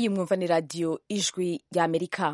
iyi mwumva ni radiyo ijwi ry'amerika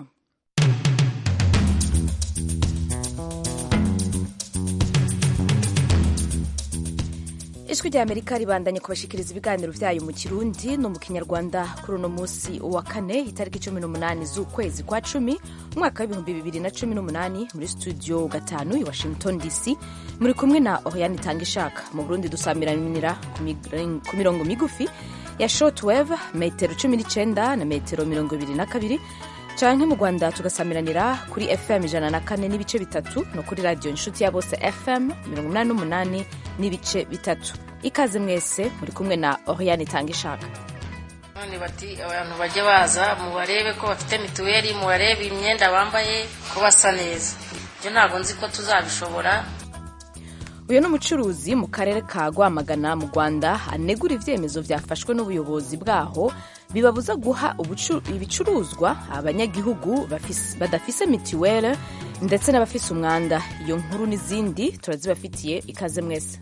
ijwi ry'amerika ribandanye kubashikiriza ibiganiro vyayo mu kirundi no mu kinyarwanda kuri uno musi wa kane itariki cumi n'umunani z'ukwezi kwa cumi umwaka w'ibihumbi bibiri na cumi n'umunani muri studio gatanu i washington dc muri kumwe na oriane itanga ishaka mu burundi dusamiranira ku mirongo migufi ya shortwave metero cumi n'icenda na metero mirongo ibiri na kabiri canke mu rwanda tugasamiranira kuri fm ijana na kane n'ibice bitatu no kuri radiyo inshuti ya bose fm mirongo umunani n'umunani n'ibice bitatu ikaze mwese muri kumwe na oriane itanga ishaka none bati abantu bajye baza mubarebe ko bafite mituweli mubarebe imyenda bambaye ko basa neza ibyo ntabwo nzi ko tuzabishobora uyu ni umucuruzi mu karere ka rwamagana mu rwanda anegura ibyemezo byafashwe n'ubuyobozi bwaho bibabuza guha ibicuruzwa abanyagihugu badafise mituweli ndetse n'abafise umwanda iyo nkuru n'izindi turazibafitiye ikaze mwese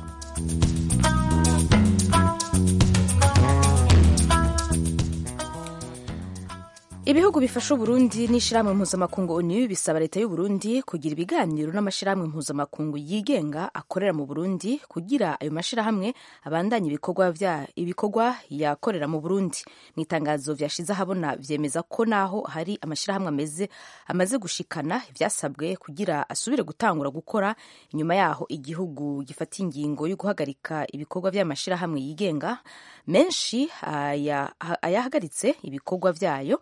ibihugu bifasha uburundi n'ishyirahamwe mpuzamakungu onu bisaba leta y'uburundi kugira ibiganiro n'amashyirahamwe mpuzamakungu yigenga akorera mu burundi kugira ayo mashyirahamwe abandanye ibikorwa vya ibikorwa yakorera mu burundi mu itangazo vyashize ahabona vyemeza ko naho hari amashyirahamwe ameze amaze gushikana ivyasabwe kugira asubire gutangura gukora inyuma yaho igihugu gifata ingingo yo guhagarika ibikorwa vy'amashyirahamwe yigenga menshi ayahagaritse ibikorwa vyayo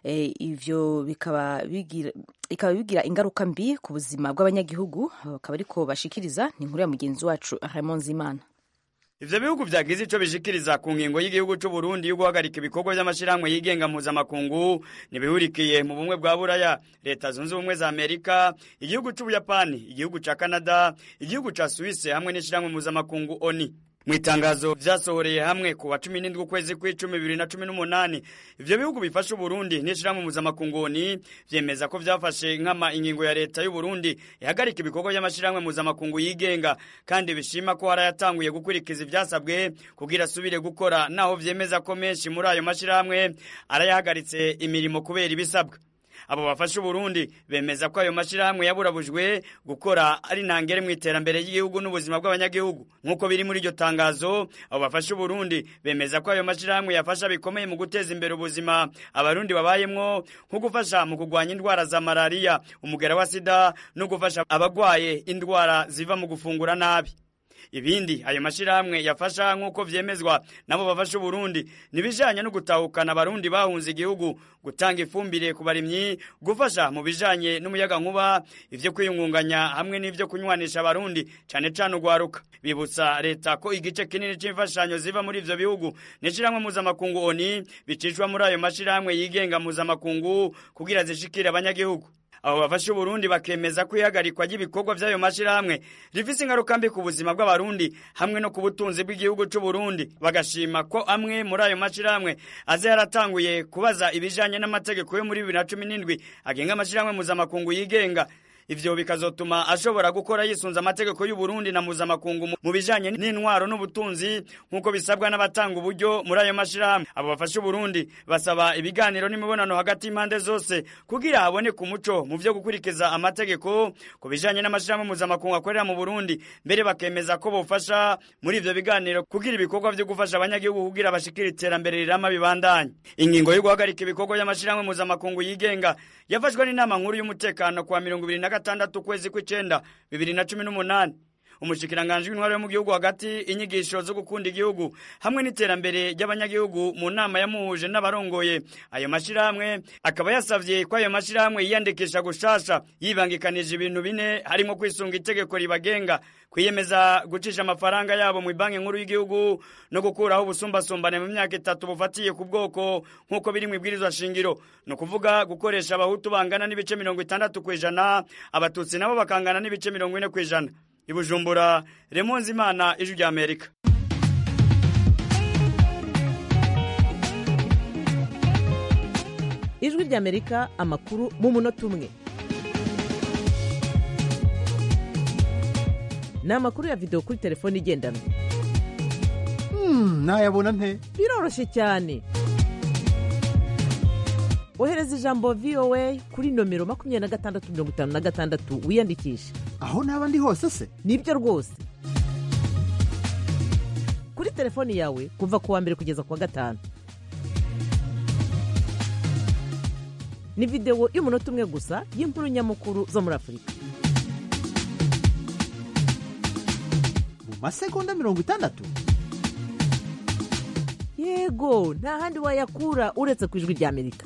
ivyo bikaba bigira bikaba bigira ingaruka mbi ku buzima bw'abanyagihugu bakaba ariko bashikiriza ni inkuru ya mugenzi wacu Raymond Zimana ivyo bihugu vyagize ico bishikiriza ku ngingo y'igihugu c'u Burundi yo guhagarika ibikorwa vy'amashirahamwe yigenga mpuzamakungu ntibihurikiye mu bumwe bwa buraya leta zunze ubumwe za amerika igihugu c'ubuyapani igihugu ca canada igihugu ca suisse hamwe n'ishirahamwe mpuzamakungu oni mu itangazo vyasohoreye hamwe ku wa cumi n'indwi ukwezi kw'icumi bibiri na cumi n'umunani ivyo bihugu bifasha uburundi n'ishirahamwe mpuzamakunguni vyemeza ko vyafashe nkama ingingo ya leta y'uburundi ihagarika ibikorwa vy'amashirahamwe mpuzamakungu yigenga kandi bishima ko harayatanguye gukurikiza ivyasabwe kugira asubire gukora naho vyemeza ko menshi muri ayo mashirahamwe arayahagaritse imirimo kubera ibisabwa abo bafasha uburundi bemeza ko ayo mashirahamwe yaburabujwe gukora ari ntangere mu iterambere ry'igihugu n'ubuzima bw'abanyagihugu nk'uko biri muri iryo tangazo abo bafasha uburundi bemeza ko ayo mashirahamwe yafasha bikomeye mu guteza imbere ubuzima abarundi babayemwo nko gufasha mu kurwanya indwara za malariya umugera wa sida no gufasha abagwaye indwara ziva mu gufungura nabi ibindi ayo mashirahamwe yafasha nk'uko vyemezwa nabo bafasha uburundi nibijanye no gutahukana abarundi bahunze igihugu gutanga ifumbire ku barimyi gufasha mu bijanye n'umuyaga nkuba ivyo kwiyungunganya hamwe n'ivyo kunywanisha abarundi cane cane ugwaruka bibutsa leta ko igice kinini c'imfashanyo ziva muri ivyo bihugu n'ishirahamwe mpuzamakungu oni bicishwa muri ayo mashirahamwe yigenga mpuzamakungu kugira zishikire abanyagihugu abo bafasha uburundi bakemeza ko ihagarikwa ry'ibikorwa vy'ayo mashirahamwe rifise ingaruka mbi ku buzima bw'abarundi hamwe no ku butunzi bw'igihugu c'uburundi bagashima ko amwe muri ayo mashirahamwe aze yaratanguye kubaza ibijanye n'amategeko yo muri bibiri na cumi n'indwi agenga amashirahamwe mpuzamakungu yigenga ivyo bikazotuma ashobora gukora yisunze amategeko y'uburundi na mpuzamakungu mu bijanye n'intwaro n'ubutunzi nk'uko bisabwa n'abatanga uburyo muri ayo mashirahamwe abo bafasha uburundi basaba ibiganiro n'imibonano hagati y'impande zose kugira haboneke umuco mu vyo gukurikiza amategeko ku bijanye n'amashirahamwe mpuzamakungu akorera mu burundi mbere bakemeza ko bofasha muri ivyo biganiro kugira ibikorwa vyo gufasha abanyagihugu kugira bashikira iterambere rirama bibandanye ingingo yo guhagarika ibikorwa vy'amashirahamwe mpuzamakungu yigenga yafashwe n'inama nkuru y'umutekano kuwa mirongo ibiri na gatandatu ukwezi kw'icenda bibiri na cumi n'umunani umushikiranganji w'intwaro yo mu gihugu hagati inyigisho zo gukunda igihugu hamwe n'iterambere ry'abanyagihugu mu nama yamuhuje n'abarongoye ayo mashirahamwe akaba yasavye ko ayo mashirahamwe yiyandikisha gushasha yibangikanije ibintu bine harimo kwisunga itegeko ribagenga kwiyemeza gucisha amafaranga yabo mu banki nkuru y'igihugu no gukuraho ubusumbasumbane mu myaka itatu bufatiye ku bwoko nk'uko biri mu ibwirizwa shingiro ni ukuvuga gukoresha abahutu bangana n'ibice mirongo itandatu ku ijana abatutsi nabo bakangana n'ibice mirongo ine ku ijana ibujumbura remonzi imana ijwi rya amerika ijwi rya amerika amakuru mu munota umwe ni amakuru ya videwo kuri telefone igendanwa nayabona nte biroroshye cyane ohereza ijambo voa kuri nomero makumyabiri na gatandatu mirongo itanu na gatandatu wiyandikishe aho naba ndi hose se nibyo rwose kuri telefoni yawe kuva ku wa mbere kugeza ku wa gatanu ni videwo y'umunota umwe gusa y'inkuru nyamukuru zo muri afurika mu masegonda mirongo itandatu yego nta handi wayakura uretse ku ijwi ry'amerika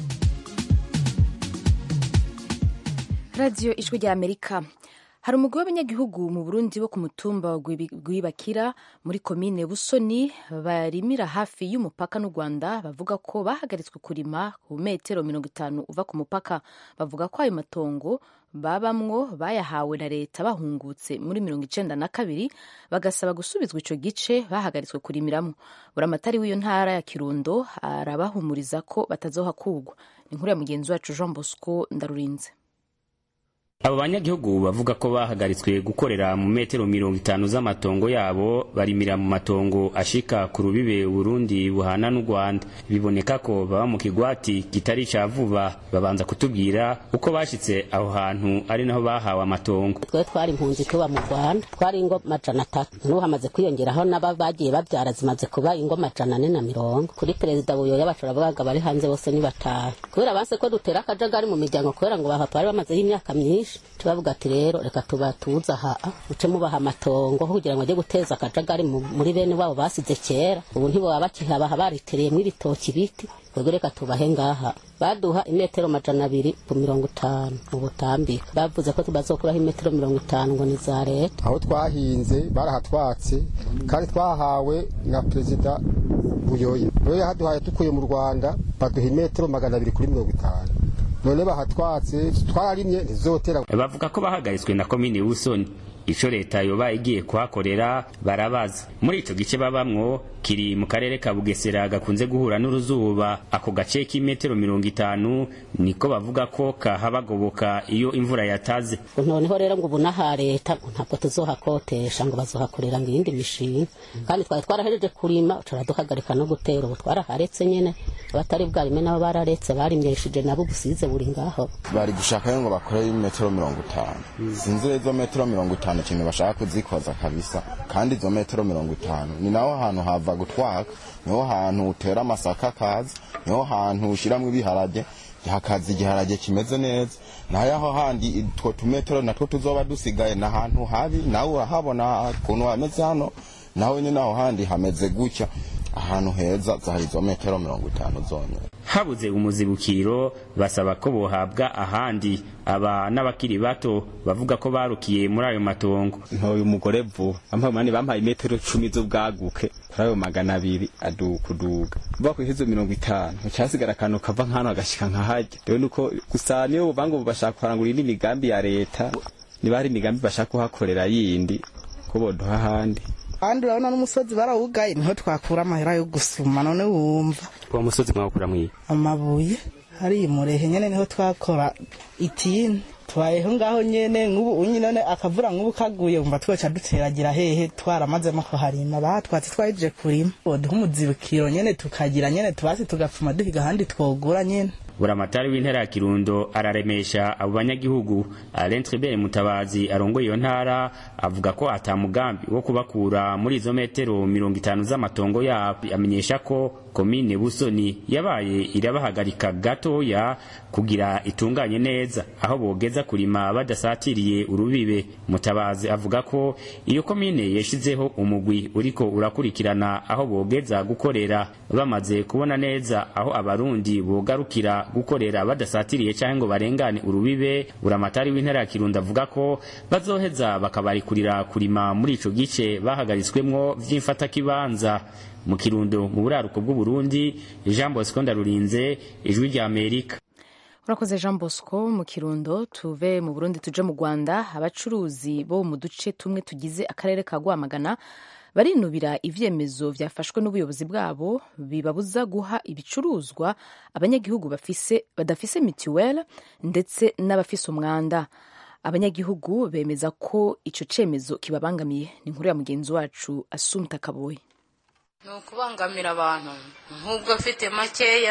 radiyo ijwi rya amerika hari umugwi w'abanyagihugu mu burundi bo ku mutumba wa Gwibi- gwibakira muri komine busoni barimira hafi y'umupaka n'u rwanda bavuga ko bahagaritswe kurima ku metero mirongo itanu uva ku mupaka bavuga ko ayo matongo babamwo bayahawe na leta bahungutse muri mirongo icenda na kabiri bagasaba gusubizwa ico gice bahagaritswe kurimiramo buramatari w'iyo ntara ya kirundo arabahumuriza ko batazohakurwa ni inkuru ya mugenzi wacu jean bosco ndarurinze abo banyagihugu bavuga ko bahagaritswe gukorera mu metero mirongo itanu z'amatongo yabo barimira mu matongo ashika ku rubibe Burundi buhana n'u Rwanda biboneka ko baba mu kigwati kitari ca vuba babanza kutubwira uko bashitse aho hantu ari naho bahawe amatongo twe twari impunzi tuba mu rwanda twari ingo majana atatu n'ubu hamaze kwiyongeraho n'aba bagiye babyara zimaze kuba ingo majana ane na mirongo kuri perezida buyoya bashobora bavuga bari hanze bose ni batanu kubera banse ko dutera akajagari mu miryango kubera ngo bahapa bari bamazeho imyaka myinshi tubavuga ati rero reka tubatuze aha muce mubaha amatongo kugira ngo ajye guteza akajagari mu- muri bene wabo basize kera ubu ntibaba bakihabaha baritereyemo ibitoki biti ubwo reka tubahe ngaha baduha imetero majana abiri ku mirongo itanu mu butambika bavuze ko bazokuraho imetero mirongo itanu ngo ni za leta aho twahinze barahatwatse kandi twahawe na perezida buyoya buyoya yahaduhaye dukuye mu rwanda baduha imetero magana abiri kuri mirongo itanu none bahatwatse twararimye ntizotera bavuga ko bahagaritswe na komine Busoni ico leta yoba igiye kuhakorera barabaza muri ico gice babamwo kiri mu karere ka Bugesera gakunze guhura n'uruzuba ako gace k'imetero mirongo itanu niko bavuga ko kahabagoboka iyo imvura yataze noneho rero ngo ubu n'aha leta ngo ntabwo tuzohakotesha ngo bazohakorera ngo iyindi mishinga kandi twari twarahejeje kurima turaduhagarika no gutera ubu twaraharetse nyene abatari bwarime nabo bararetse barimyeshije nabo ubusize buri ngaho bari gushaka ngo bakore metero mirongo itanu sinzi rero izo metero mirongo itanu ikintu bashaka kuzikoza kabisa kandi izo metero mirongo itanu ni naho hantu hava gutwaka niho hantu utera amasaka akaza niho hantu ushiramwo ibiharage hakaza igiharage kimeze neza naho aho handi utwo tumetero natwo tuzoba dusigaye ni ahantu habi nawe urahabona ukuntu hameze hano naho nyine aho handi hameze gutya ahantu heza zahari izo metero mirongo itanu zonyine habuze umuzibukiro basaba ko bohabwa ahandi aba n'abakiri bato bavuga ko barukiye muri ayo matongo ntoye umugore vuba bampaye umunani bampaye imetero cumi z'ubwaguke kuri ayo magana abiri adukuduga vuba ku ihezo mirongo itanu cyasigara akantu kava nk'ahantu hagashika nkahajya rero nuko gusa niyo buvuga ngo bashaka kurangura indi migambi ya leta niba hari imigambi bashaka kuhakorera yindi ko boduha ahandi kandi urabona n'umusozi barawugaye niho twakura amahera yo gusuma none wumva uwo musozi mwawukura mwiye amabuye hariya murehe nyene niho twakora itini tubayeho ngaho nyene nk'ubu unyi none akavura nk'ubu kaguye umva twoca duteragira hehe twaramazemo kuharima bahatwatse twahejeje kurima boduha umuzibukiro nyene tukagira nyene tubasi tugapfuma duhiga ahandi twogura nyene buramatari w'intara ya kirundo araremesha abo banyagihugu alain tribert mutabazi arongoye iyo ntara avuga ko ata mugambi wo kubakura muri izo metero mirongo itanu z'amatongo yabo amenyesha ko komine busoni yabaye irabahagarika gatoya kugira itunganye neza aho bogeza kurima badasatiriye urubibe mutabazi avuga ko iyo komine yashizeho umugwi uriko urakurikirana aho bogeza gukorera bamaze kubona neza aho abarundi bogarukira gukorera badasatiriye cyangwa ngo barengane urubibe buramatari w'intara ya kirundo avuga ko bazoheza bakabarikurira kurima muri ico gice bahagaritswemwo vy'imfatakibanza mu kirundo mu buraruko bw'uburundi jean bosco ndarurinze ijwi rya amerika urakoze jean bosco mu kirundo tuve mu burundi tuje mu rwanda abacuruzi bo mu duce tumwe tugize akarere ka rwamagana barinubira ivyemezo vyafashwe n'ubuyobozi bwabo bibabuza guha ibicuruzwa abanyagihugu bafise badafise mituwele ndetse n'abafise umwanda abanyagihugu bemeza ko ico cemezo kibabangamiye ni inkuru ya mugenzi wacu asumta kaboyi ni ukubangamira abantu nk'ubwo afite makeya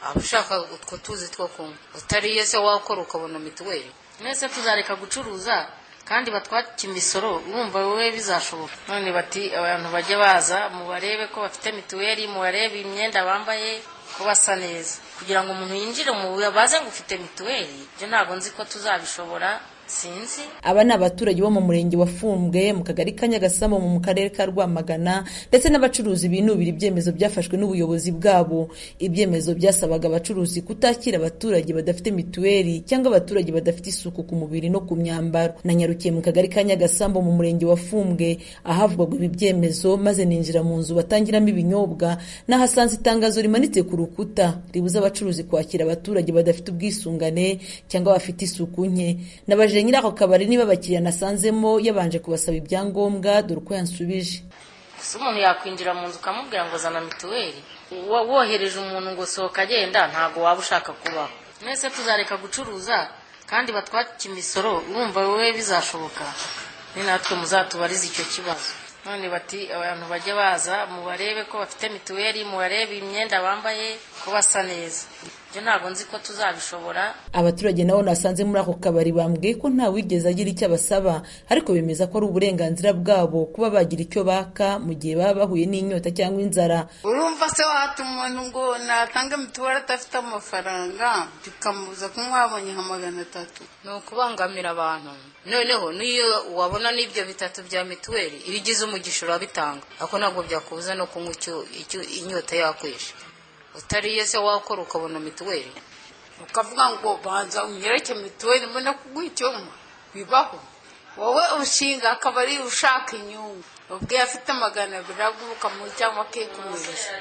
aba ushaka utwo tuzi two kunywa utariye se wakora ukabona mituweli mwese tuzareka gucuruza kandi batwaka imisoro urumva wowe bizashoboka none bati abantu bajye baza mubarebe ko bafite mituweli mubarebe imyenda bambaye ko basa neza kugira ngo umuntu yinjire mu baze ngo ufite mituweli ibyo ntabwo nzi ko tuzabishobora sinzi aba ni abaturage bo mu murenge wa fumbwe mu kagari ka nyagasamo mu karere ka rwamagana ndetse n'abacuruzi binubira ibyemezo byafashwe n'ubuyobozi bwabo ibyemezo byasabaga abacuruzi kutakira abaturage badafite mituweli cyangwa abaturage badafite isuku ku mubiri no ku myambaro nanyarukiye mu kagari ka nyagasamo mu murenge wa fumbwe ahavugwaga ibi byemezo maze ninjira mu nzu batangiramo ibinyobwa nahasanze itangazo rimanitse ku rukuta ribuza abacuruzi kwakira abaturage badafite ubwisungane cyangwa bafite isuku nke nabaje nyiri ako kabari niba abakiriya nasanzemo yabanje kubasaba ibyangombwa dore uko yansubije gusa umuntu yakwinjira mu nzu ukamubwira ngo zana mituweli Wo- wohereje umuntu ngo sohoka agenda ntabwo waba ushaka kubaho mwese tuzareka gucuruza kandi batwake imisoro urumva wowe bizashoboka ni natwe muzatubariza icyo kibazo none bati abantu bajye baza mubarebe ko bafite mituweli mubarebe imyenda bambaye ko basa neza ibyo ntabwo nzi ko tuzabishobora abaturage nabo nasanze muri ako kabari bambwiye ko nta wigeze agira icyo abasaba ariko bemeza ko ari uburenganzira bwabo kuba bagira icyo baka mu gihe baba bahuye n'inyota cyangwa inzara urumva se wahata umuntu ngo natanga mituweli adafite amafaranga bikamubuza kunywa yabonye nka magana atatu ni ukubangamira abantu noneho n'iyo wabona n'ibyo bitatu bya mituweli iyo ugize umugisha urabitanga ariko ntabwo byakubuza no kunywa icyo icyo inyota yakwishe utariye se wakora ukabona mituweli ukavuga ngo banza unyereke mituweli mbona kuguha icyo nywa bibaho wowe ushinga akabari ushaka inyungu ubwiye afite magana abiri aguha ukamuha cyangwa akikumirisha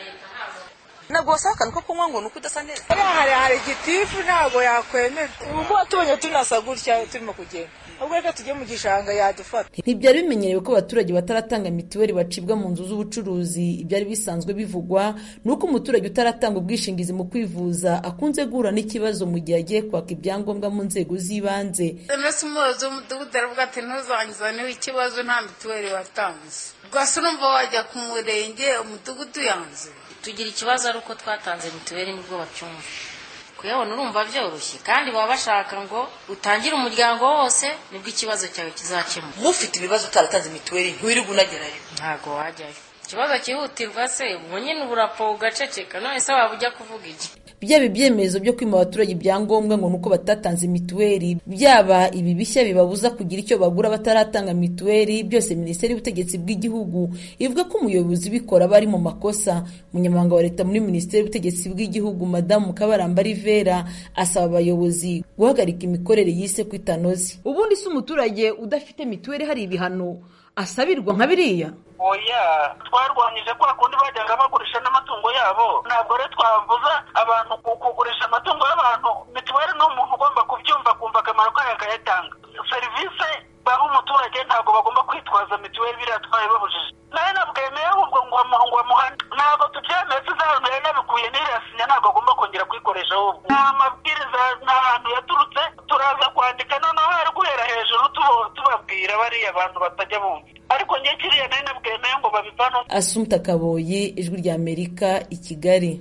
ntabwo wasaba akantu ko kunywa ngo ni uko udasa neza hari hari igitifu ntabwo yakwemera ubu tubonye tunasa gutya turimo kugenda ubwo reka tujye mu gishanga yadufata ntibyari bimenyerewe ko abaturage bataratanga mituweli bacibwa mu nzu z'ubucuruzi ibyari bisanzwe bivugwa ni uko umuturage utaratanga ubwishingizi mu kwivuza akunze guhura n'ikibazo mu gihe agiye kwaka ibyangombwa mu nzego z'ibanze mbese umuyobozi w'umudugudu aravuga ati ntuzangizaneho ikibazo nta mituweli watanze rwose urumva wajya ku murenge umudugudu yanze tugira ikibazo ari uko twatanze mituweli nibwo bacyumva kuyabona urumva byoroshye kandi baba bashaka ngo utangire umuryango wose nibwo ikibazo cyawe kizakemuka mufite ibibazo utaratanze mituweli ntiwirirwe unagerayo ntabwo wajyayo ikibazo cyihutirwa se ubwo nyine uburapo ugaceceka none se waba ujya kuvuga iki byaba ibyemezo byo kwima abaturage ibyangombwa ngo ni uko batatanze mituweli byaba ibi bishya bibabuza kugira icyo bagura bataratanga mituweli byose minisiteri y'ubutegetsi bw'igihugu ivuga ko umuyobozi ubikora aba ari mu makosa umunyamabanga wa leta muri minisiteri y'ubutegetsi bw'igihugu madamu kabaramba rivera asaba abayobozi guhagarika imikorere yise ko itanoze ubundi se umuturage udafite mituweli hari ibihano asabirwa nka biriya oya twarwanyije kwa kundi bajyaga bagurisha n'amatungo yabo ntabwo rero twavuza abantu ku- kugurisha amatungo y'abantu mituweli ni umuntu ugomba kubyumva akumva akamaro kayo akayatanga serivisi baha umuturage ntabwo bagomba kwitwaza mituweli biriya twabibabujije nawe nabwemeye ahubwo ngo amu- ngo amuhane ntabwo tubyemeye tuzahantu yari nabikuye n'iriya sinya ntabwo agomba kongera kuyikoresha ahubwo nta mabwiriza nta hantu yaturutse turaza kwandika noneho hari guhera hejuru tubo- tubabwira bariya bantu batajya bumva ariko njye kiriya nari nabwemeye ngo babivano asumta kaboyi ijwi rya amerika i kigali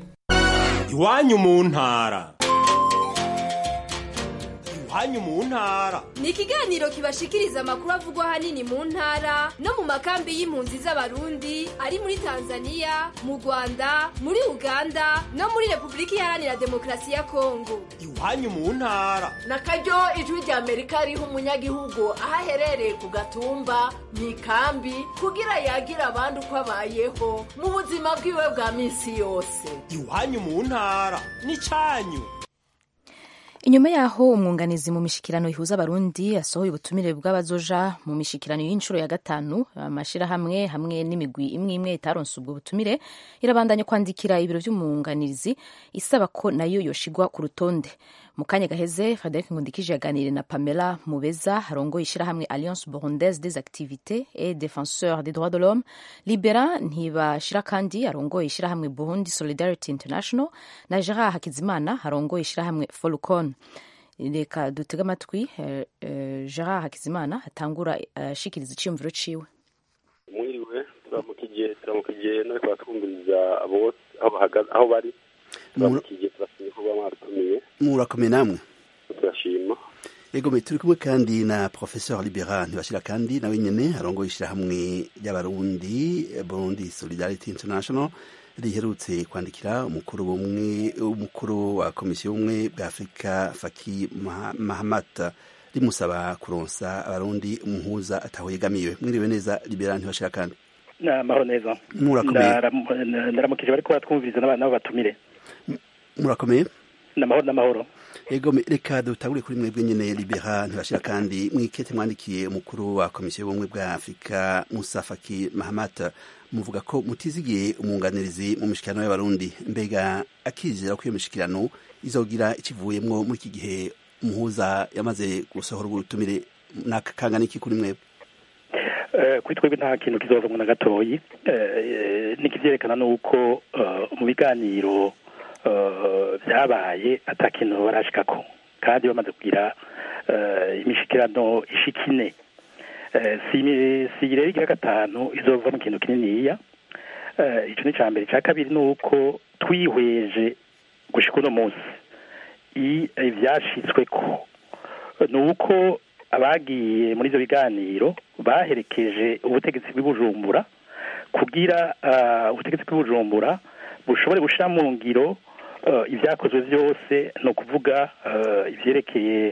iwanyu mu ntara iwanyu mu ntara ni ikiganiro kibashikiriza amakuru avugwa ahanini mu ntara no mu makambi y'impunzi z'abarundi ari muri tanzania mu rwanda muri uganda no muri repubulika iharanira demokarasi ya kongo iwanyu mu ntara na karyo ijwi rya amerika riha umunyagihugu aho aherereye ku gatumba mu ikambi kugira yagire abandi uko abayeho mu buzima bwiwe bwa minsi yose iwanyu mu ntara n'icyanyu inyuma yaho umwunganizi mu mishikirano ihuza abarundi asohoye ubutumire bw'abazoja mu mishikirano y'inshuro ya gatanu amashirahamwe hamwe n'imigwi imwe imwe itaronse ubwo butumire irabandanya kwandikira ibiro vy'umwunganizi isaba ko nayo yoshigwa ku rutonde mu kanya gaheze frederic ngundikije yaganiriye na pamela mubeza arongoye ishirahamwe alliance burundaise des activités et défenseur des droits de l'homme libera ntibashira kandi arongoye ishirahamwe burundi solidarity international na gerard hakizimana arongoye ishirahamwe folcon reka dutege amatwi eh, eh, gerard hakizimana atangura ashikiriza iciyumviro ciwe mwiriwe turamukigiye turamukigiye no twatwumviriza abo bose aho bahagaze aho bari turamukigiye turasaba murakomeye namwe turashima yego me turi kumwe kandi na professeur libera ntibashira kandi nawe nyene arongoye ishirahamwe ry'abarundi burundi solidarity international riherutse kwandikira umukuru bumwe umukuru wa komisiyo y'ubumwe bwa afurika faki Maha- mahamat rimusaba kuronsa abarundi umuhuza ataho yegamiwe mwiriwe neza libera ntibashira kandi amahoro neza Murakomeye. Ndaram- ndaramukije bariko batwumviriza n'aba- n'abo batumire murakomeye n'amahoro n'amahoro Ego me- reka dutangure kuri mwebwe nyene libera ntibashira kandi mwikete mwandikiye umukuru wa komisiyo y'ubumwe bwa afurika musa faki mahamat muvuga ko mutizigiye umwunganirizi mu mishikirano y'abarundi mbega akizera ko iyo mishikirano izogira ikivuyemwo muri iki gihe umuhuza yamaze gusohora ubutumire nakangana iki kuri mwebwe Eh, kuri twebwe nta kintu kizovamwo na gatoyi Eh, nikivyerekana nuko eh, mu biganiro eh, vyabaye ata kintu barashikako kandi bamaze kugira eh, imishikirano ishika ine Eh, si si rero igira gatanu izova mu kintu kininiya Eh, ico ni ca mbere ca kabiri nuko twihweje gushika uno munsi i- ivyashitsweko nuko abagiye muri ivyo biganiro baherekeje ubutegetsi bw'ibujumbura kugira ah, ubutegetsi bw'ibujumbura bushobore gushira mu ngiro eh, ivyakozwe vyose ni ukuvuga eh, ivyerekeye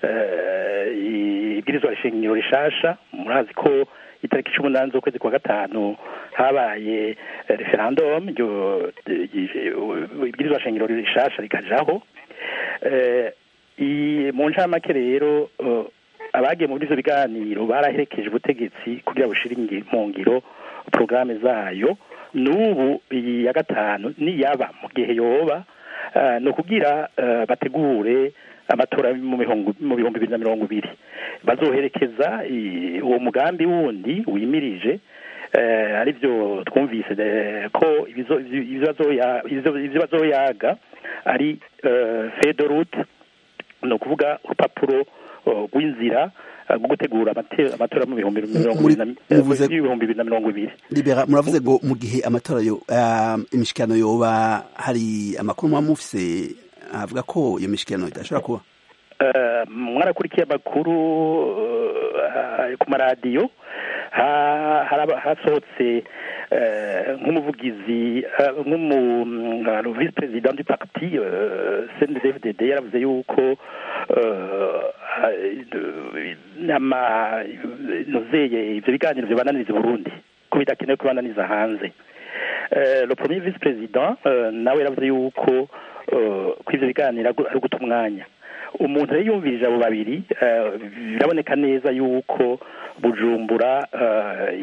eh, ibwirizwa shingiro rishasha murazi ko itariki cumi n'umunani z'ukwezi kwa gatanu habaye eh, referendum ryo- eh, ibwirizwa shingiro rishasha rikajaho Eh, i- mu ncamake rero eh, abagiye muri ivyo biganiro baraherekeje ubutegetsi kugira bushire ingi- mu ngiro porogaramu zayo n'ubu iyi ya gatanu niyaba mu gihe yoba eh, ni ukugira eh, bategure amatora mu bihumbi mu bihumbi bibiri na mirongo ibiri bazoherekeza i- uwo mugambi wundi wimirije eh, ari byo twumvise eh, ko ibizo- ivyo bazoya- ivyo- ivyo bazoyaga ari fedorute ni ukuvuga urupapuro eh, rw'inzira eh, rwo gutegura amate- amatora mu bihumbi mirongo ibiri na- eh, muvuze- y'ibihumbi bibiri na mirongo ibiri libera muravuze ngo mu gihe amatora yo ah, imishikirano yoba hari amakuru muba mufise avuga ko iyo mishikirano idashobora kuba Eh, mwarakurikiye amakuru eh, ku maradiyo ha- haraba- hasohotse eh, nk'umuvugizi eh, nk'umu mm, vice president du parti eh, CNDD-FDD yaravuze yuko eh, ama nozeye ivyo biganiro vyobananiriza i Burundi ko bidakenewe kubananiza hanze Eh, le premier vice président eh, nawe yaravuze yuko eh, ko ivyo biganiro ari uguta umwanya umuntu rero yumvirije abo babiri eh, biraboneka neza yuko bujumbura eh,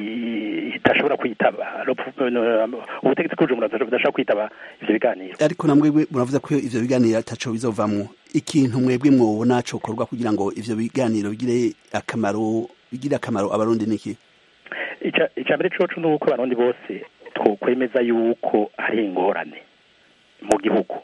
i- idashobora kwitaba ubutegetsi bw'ubujumbura budashobora kwitaba ivyo biganiro ariko na mwebwe muravuze ko ivyo biganiro ataco bizovamwo ikintu mwebwe mwobona cokorwa kugira ngo ivyo biganiro bigire akamaro bigire akamaro abarundi niki Ica- ica mbere coco ni uko abarundi bose twokwemeza yuko hari ingorane mu gihugu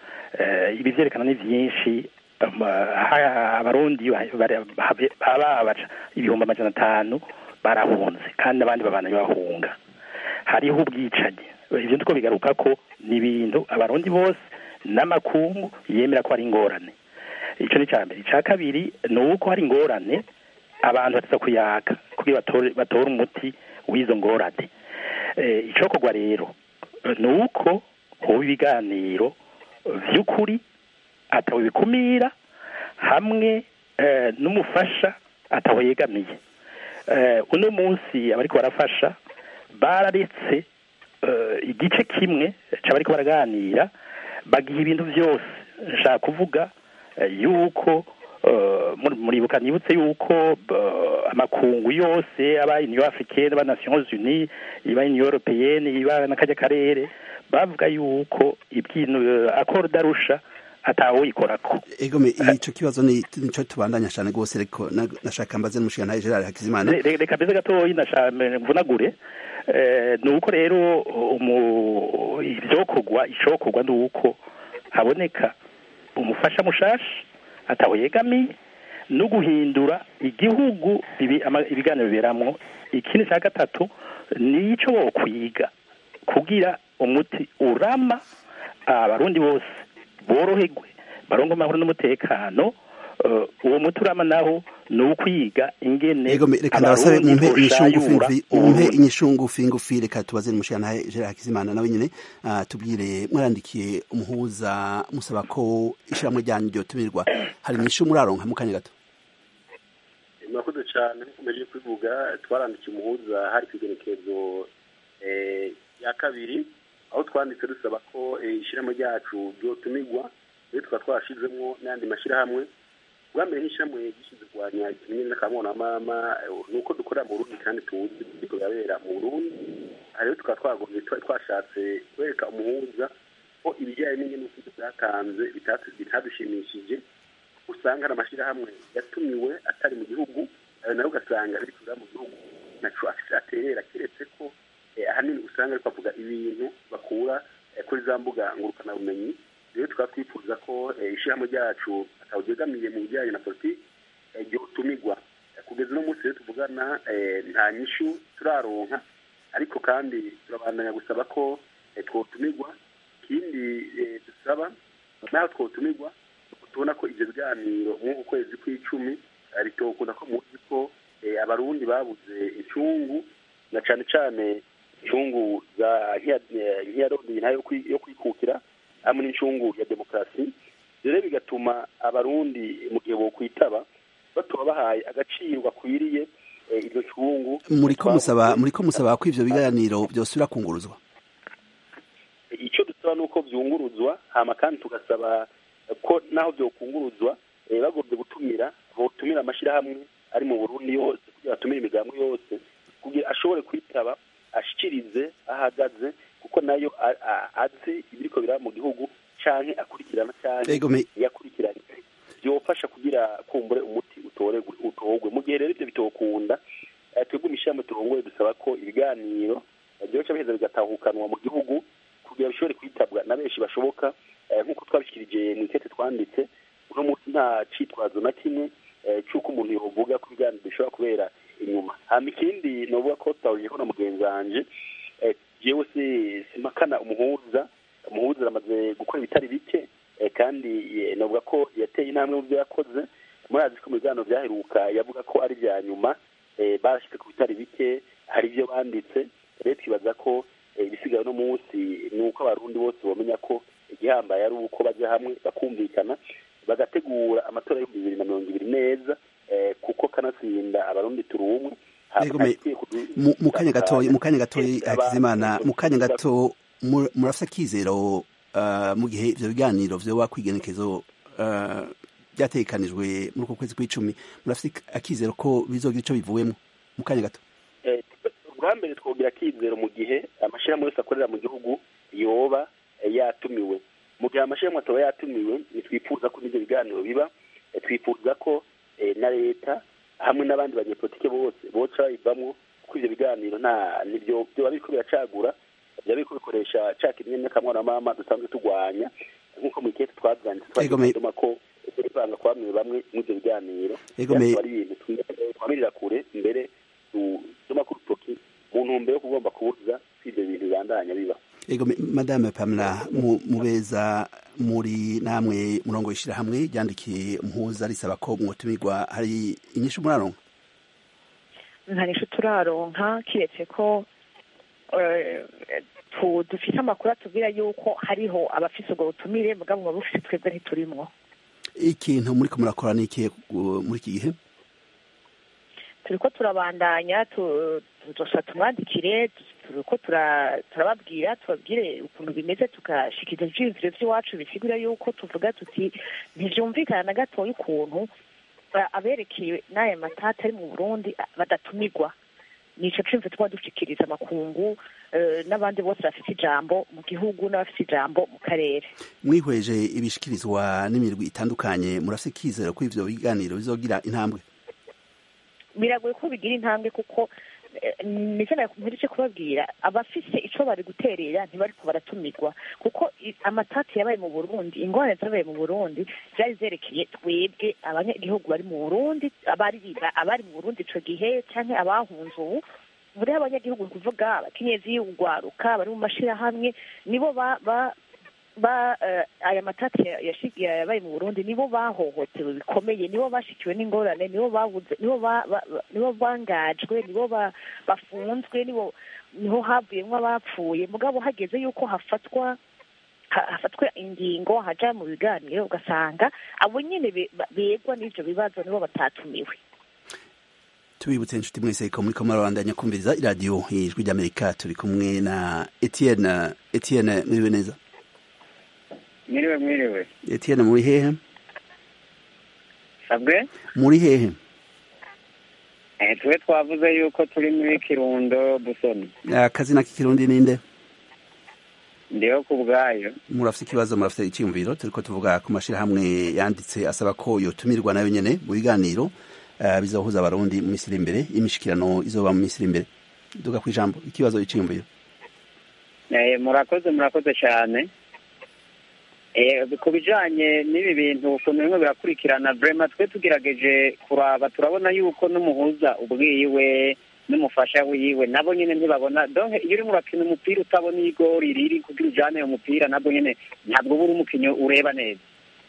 Eh, ibi vyerekana ni vyinshi um, ha- abarundi ba- bari- habe- baba baca ibihumbi amajana atanu barahunze kandi abandi babana bahunga hariho ubwicanyi ivyo ndiko bigaruka ko ni ibintu abarundi bose n'amakungu yemera ko hari ingorane ico ni ca mbere ica kabiri ni uko hari ingorane abantu bateza kuyaga kugira batore batore umuti w'izo ngorane eh, icokorwa rero eh, ni uko hoba ibiganiro vy'ukuri atawe bikumira hamwe eh, n'umufasha atawe yegamiye eh, uno munsi abariko barafasha bararetse eh, igice kimwe c'abariko baraganira bagiha ibintu vyose nshaka kuvuga eh, yuko eh, muri- muribuka nibutse yuko eh, amakungu yose aba union africaine aba nations unies iba union européenne iba n'akajya karere bavuga yuko ibyino accord d'arusha atawoyikorako egome ico kibazo ni nico tubandanya cane gose ariko na- nashaka mbaze n'umushikirantahe Gerard Hakizimana Re- re- reka mbese gatoyi ndashaka mvunagure Eh, ni uko rero umu- ivyokorwa icokorwa ni uko haboneka umufasha mushasha ataho yegamiye no guhindura igihugu ibi- ama- ibiganiro biberamwo ikindi cya gatatu ni ico bokwiga kugira umuti urama abarundi bose boroherwe barongo amahoro n'umutekano eh, uwo muturama naho ni ukwiga ingene Ego me- reka ndabasabe abarundi mumpe inyishu ngufi boshayura ngufi- mumpe Uburundi. inyishu ngufi ngufi reka tubaze n'umushirantahe Gerard Hakizimana nawe nyene ah, tubwire mwarandikiye umuhuza musaba ko ishyirahamwe ryanyu ryotumirwa hari inyishu muraronka mu kanya gato murakoze cyane nkomeje kubivuga twarandikiye umuhuza hari ku igerekezo eh, ya kabiri aho twanditse dusaba ko eh, ishyirahamwe ryacu ryotumirwa rero tukaba twashizemo n'ayandi mashyirahamwe bwa mbere nk'ishyirahamwe gishinzwe kurwanya ikimenyane n'akamwonamama eh, ni uko dukorera mu burundi kandi tuzi biriko birabera mu burundi aha rero tukaba twagombye twari twashatse kwereka umuhuza ko ibijyanye n'ingene ubuvuzi bwatanze bitatu- bitadushimishije usanga hari amashyirahamwe yatumiwe atari mu gihugu ayo nayo ugasanga biri kuza mu gihugu naco afise aterera keretse ko eh, ahanini usanga ariko avuga ibintu bakura eh, kuri za mbuga ngurukanabumenyi rero tukaba twifuza ko eh, ishyirahamwe ryacu atawuryegamiye mu bijyanye na politiki eh, ryotumirwa Eh, kugeza uno munsi rero tuvugana eh, nta nyishu turaronka ariko kandi turabandanya gusaba ko eh, twotumirwa ikindi eh, dusaba naho twotumirwa tubona ko ivyo biganiro mw'uku kwezi kw'icumi eh, bitokunda ko muzi ko eh, abarundi babuze incungu na cane cane incungu za nk'iyarondeye ntayo yo kwi- yo kwikukira hamwe n'incungu ya demokarasi rero bigatuma abarundi mu gihe bokwitaba batoba bahaye agaciro gakwiriye eh, iryo cungu muriko musaba muriko musaba ko ivyo biganiro byosubira kunguruzwa icyo dusaba ni uko byunguruzwa hama kandi tugasaba ko naho byokunguruzwa eh, bagombye gutumira botumira amashyirahamwe ari mu burundi yose kugira batumire imigambi yose kugira ashobore kwitaba ashikirize ahagaze kuko nayo a- a- azi ibiriko biraba mu gihugu canke akurikirana canke Ego me- yakurikiranye byofasha kugira kumbure umuti utorerwe utorwe mu gihe rero ibyo bitokunda eh, twebwe imishyirahamwe turongoye dusaba ko ibiganiro eh, byoca biheza bigatahukanwa mu gihugu kugira bishobore kwitabwa na benshi bashoboka eh, nk'uko twabishikirije mu ikete twanditse uno munsi nta citwazo na kimwe eh, c'uko umuntu yovuga ko ibiganiro bishobora kubera inyuma hama ikindi novuga ko tutahuriyeho na mugenzi wanje eh, jewe si simpakana umuhuza umuhuza aramaze gukora ibitari bike eh, kandi eh, novuga ko yateye intambwe mu byo yakoze murazi ko mu biganiro byaheruka yavuga ko ari ibya nyuma eh, barashyize ku bitari bike hari ibyo banditse rero twibaza ko eh, ibisigaye uno munsi ni uko abarundi bose bamenya ko igihambaye ari uko bajya hamwe bakumvikana bagategura amatora y'ibihumbi bibiri na mirongo ibiri neza eh, kuko kanatsinda abarundi turi umwe Hama Ego me- hakwiye kudu- mu mu kanya gatoyi mu kanya gatoyi Aba- Hakizimana mu kanya gato mu- murafise akizero ah, mu gihe ivyo biganiro vyoba kwigenekezo ah, byategekanijwe muri uko kwezi kw'icumi murafise akizero ko bizogira ico bivuyemo mu kanya gato Eh, ubwa mbere twogira akizero mu gihe amashyirahamwe yose akorera mu gihugu yoba eh, yatumiwe mu gihe amashyirahamwe ataba yatumiwe ntitwifuza ko n'ibyo biganiro biba eh, twifuza ko eh, na leta hamwe n'abandi banyepolitike bose boca bayivamwo kuko ivyo biganiro nta nibyo byoba biriko biracagura byaba biriko bikoresha ca kimwe n'akamwana dusanzwe turwanya nk'uko mu ikete twavyanditse Ego me- twagituma ko kwivanga kwa bamwe bamwe mw'ivyo biganiro Ego me- byatuma ari ibintu twi- twamirira kure mbere dusoma ku rutoki mu ntumbero yo kugomba kubuza ko ivyo bintu bibandanya biba Ego me- Madame Pamela mu- mubeza muri namwe murongo w'ishirahamwe ryandikiye umuhuza risaba ko mwotumirwa hari inyishu muraronka nta nisho turaronka kiretse ko eh, tu- dufise amakuru atubwira yuko hariho abafise ubwo butumire mugabo ngo bufise twebwe ntiturimwo ikintu muriko murakora niki muri iki gihe turiko turabandanya tu- tuzosa tumwandikire turiko tura- turababwira tubabwire ukuntu bimeze tugashikiriza ivyiyumviro vy'iwacu bisigura yuko tuvuga tuti ntivyumvikana na gatoya ukuntu eh, aberekeye n'aya matata ari mu burundi ah, badatumirwa nico cumve tuba dushikiriza amakungu eh, n'abandi bose bafite ijambo mu gihugu n'abafite ijambo mu karere mwihweje ibishikirizwa n'imirwi itandukanye murafise ikizero ko ivyo biganiro bizogira intambwe biragoye ko bigira intambwe kuko nicyo mperutse kubabwira abafise icyo bari guterera ntibariko baratumirwa kuko i- amatati yabaye mu burundi ingorane zabaye mu burundi zari zerekeye twebwe abanyagihugu bari mu burundi abari abari mu burundi ico gihe canke abahunze ubu muri abanyagihugu ni kuvuga abakenyezi urwaruka bari mu mashirahamwe nibo ba- ba- ba eh, aya matati ya- yashi- yabaye mu burundi nibo bahohotewe bikomeye nibo bashikiwe n'ingorane nibo babuze nibo ba- ba- ba- nibo bangajwe nibo ba- bafunzwe nibo niho havuyemwo abapfuye mugabo hageze yuko hafatwa ha- hafatwa ingingo haja mu biganiro ugasanga abo nyene be- ba- begwa n'ivyo bibazo nibo batatumiwe tubibutse inshuti mwese ko muri ko murabandanya kumviriza iradiyo ijwi ry'amerika turi kumwe na etienne etienne mwiriwe neza mwiriwe mwiriwe etienne muri hehe sabwe muri hehe eh twe twavuze yuko turi muri kirundo busoni akazina k'ikirundi ninde ndiho ku bwayo murafite ikibazo murafite icyiyumviro turiko tuvuga ku mashirahamwe yanditse asaba ko yotumirwa nayo nyene mu biganiro uh, bizohuza abarundi mu misiri imbere imishikirano izoba mu misiri imbere duga ku ijambo ikibazo icyiyumviro eh murakoze murakoze cyane eh ku bijanye n'ibi bintu ukuntu bimwe birakurikirana vrema twe tugerageje kuraba turabona yuko n'umuhuza ubwiwe n'umufasha wiwe nabo nyene ntibabona donc iyo urimo urakina umupira utabona igori riri kugira ujane uwo mupira nabwo nyene ntabwo uba uri umukinyi ureba neza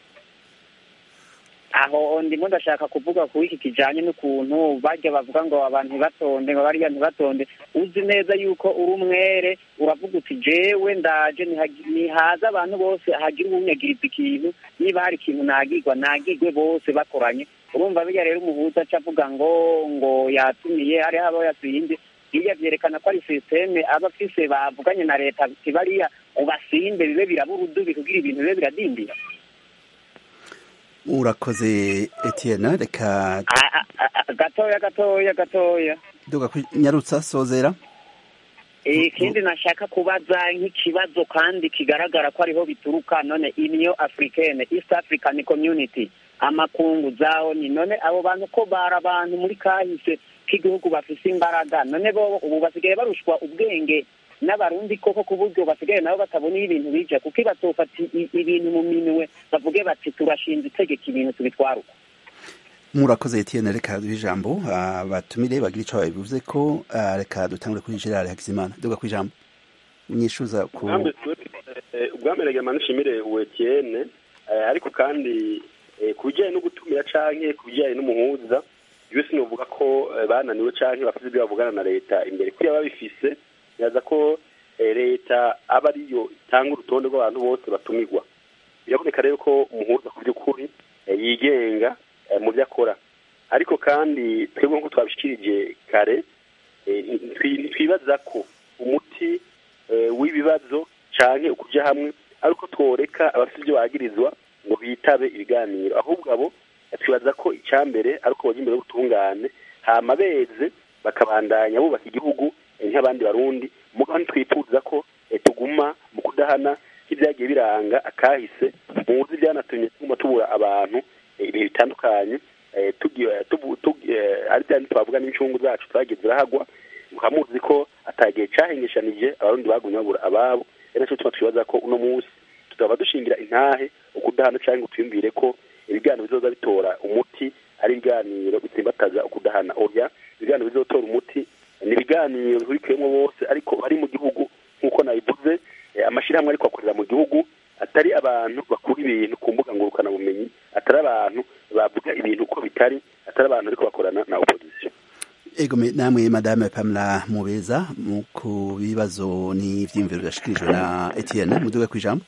aho ndimo ndashaka kuvuga ku iki kijanye n'ukuntu bajya bavuga ngo abantu ntibatonde ngo bariya ntibatonde uzi neza yuko uri umwere uravuga uti jewe ndaje nihagi- nihaza abantu bose hagira uwunyagiriza ikintu niba hari ikintu nagirwa nagirwe bose bakoranye urumva bijya rero umuhuza aca avuga ngo ngo yatumiye hariho abo yatsinze biriya vyerekana ko ari sisiteme aba afise bavuganye na leta ati bariya ubasimbe bibe birabura udubi kugira ibintu bibe biradindira urakoze etienne reka Ah, ah, ah, gatoya gatoya gatoya duga ku nyarutsa sozera ikindi nashaka kubaza nk'ikibazo kandi kigaragara ko ariho bituruka none union africaine east african community amakungu zaho ni none abo bantu ko bari abantu muri kahise k'igihugu bafise imbaraga none bo ubu basigaye barushwa ubwenge n'abarundi koko ku buryo basigaye nabo batabona iyo ibintu bija kuko batofata i- ibintu mu minwe bavuge bati turashinze itegeka ibintu tubitwara uko murakoze etienne reka duhe ijambo abatumire bagira ico babivuze ko ah, reka dutangure kuri gerard hakizimana duga ku ijambo unyishuza ku ubwambere eh, ubwambere reka nshimire uwetienne ariko kandi eh, ku bijyanye no gutumira canke ku bijyanye n'umuhuza iyo sinovuga ko eh, bananiwe canke bafite ibyo bavugana na leta imbere kuriya babifise nyaza ko eh, leta aba ariyo itanga urutonde rw'abantu bose batumirwa biraboneka rero ko umuhuza ku by'ukuri eh, yigenga eh, mu byo akora ariko kandi twebwe nk'uko twabishikirije kare eh, ntitwi- ntitwibaza ko umuti eh, w'ibibazo canke ukuja hamwe ariko tworeka abafite ibyo bagirizwa ngo bitabe ibiganiro ahubwo abo twibaza ko icyambere ari uko bajya imbere y'ubutungane hama beze bakabandanya bubaka igihugu eh, nk'abandi barundi mugabo ntitwifuza ko eh, tuguma mu kudahana nk'ibyagiye biranga akahise muzi byanatumye tuguma tubura abantu eh, ibihe bitandukanye eh, tugi- tubu- tugi- eh, ari bya bindi twavuga n'incungu zacu twagiye zirahagwa mukaba muzi ko atagihe cahengeshanije abarundi bagumye babura ababo ari naco tuma twibaza ko uno munsi tutaba dushingira intahe ukudahana canke ngo twiyumvire ko ibiganiro bizoza bitora umuti ari ibiganiro bitsimbataza ukudahana oya ibiganiro bizotora umuti ni ibiganiro bihurikiyemo bose ariko bari mu gihugu nk'uko nabivuze eh, amashirahamwe ariko akorera mu gihugu atari abantu bakura ibintu ku mbuga ngurukanabumenyi atari abantu bavuga ibintu uko bitari atari abantu ariko bakorana na opposition ego me- namwe madame pamela mubeza mu ku bibazo n'ivyiyumviro byashikirijwe na etienne muduga ku ijambo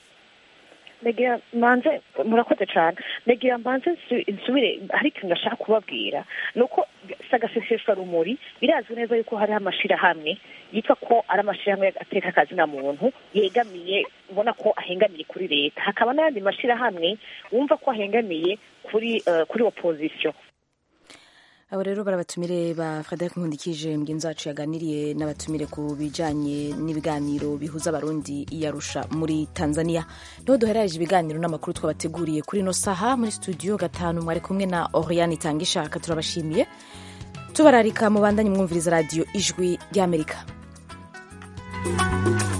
negira manze murakoze cyane negira mbanze nsu- nsubire hari ikintu ndashaka kubabwira ni uko sagaseseshwa rumuri birazwi neza yuko hariho amashirahamwe yitwa ko ari amashirahamwe ateka akazina muntu yegamiye ubona ko ahengamiye kuri leta hakaba n'ayandi mashirahamwe wumva ko ahengamiye kuri eh, kuri opposition abo rero barabatumire ba frederic nkundikije mugenzi wacu yaganiriye n'abatumire ku bijanye n'ibiganiro bihuza abarundi iyarusha muri tanzania niho duherereje ibiganiro n'amakuru twabateguriye kuri ino saha muri studio gatanu mwari kumwe na oriane itanga ishaka turabashimiye tubararika mu bandanye mwumviriza radiyo ijwi ry'amerika